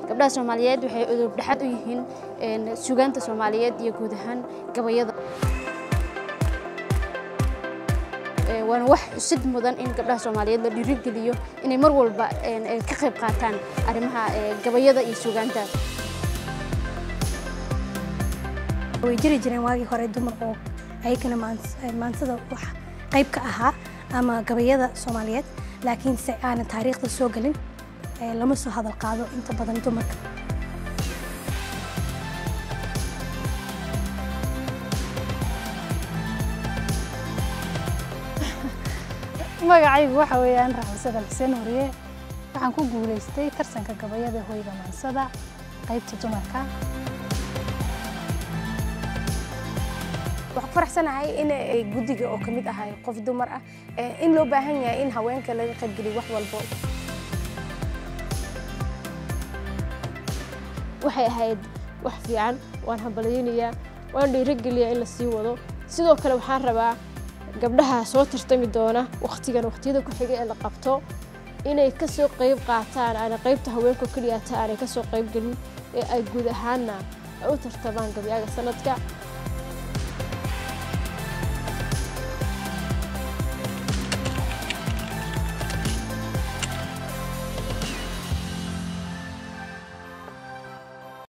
gabdhaha soomaaliyeed waxay udub dhexaad u yihiin sugaanta soomaaliyeed iyo guud ahaan gabayada waana wax xusid mudan in gabdhaha soomaaliyeed la dhiirigeliyo inay mar walba ka qayb qaataan arrimaha gabayada iyo sugaanta way jiri jireen waagii hore dumar oo ayagana maansada wax qayb ka ahaa ama gabayada soomaaliyeed laakiin se aanan taariikhda soo gelin lama soo hadal qaado inta badan dumarka magacaygu waxa weeyaan raaxusada xuseen horiye waxaan ku guulaystay tartanka gabayada hoyga maansada qaybta dumarka waxaan ku faraxsanahay in guddiga oo ka mid ahay qof dumar ah in loo baahan yahay in haweenka laga qaybgeliyo wax walbo waxay ahayd wax fiican waan hambalyaynayaa waan dhiirigeliyaa in la sii wado sidoo kale waxaan rabaa gabdhaha soo tartami doona wakhtigan wakhtiyada ku xiga ee la qabto inay ka soo qayb qaataan aana qaybta haweenka keliyaata aanay ka soo qayb gelin ee ay guud ahaanna u tartamaan gabyaaga sanadka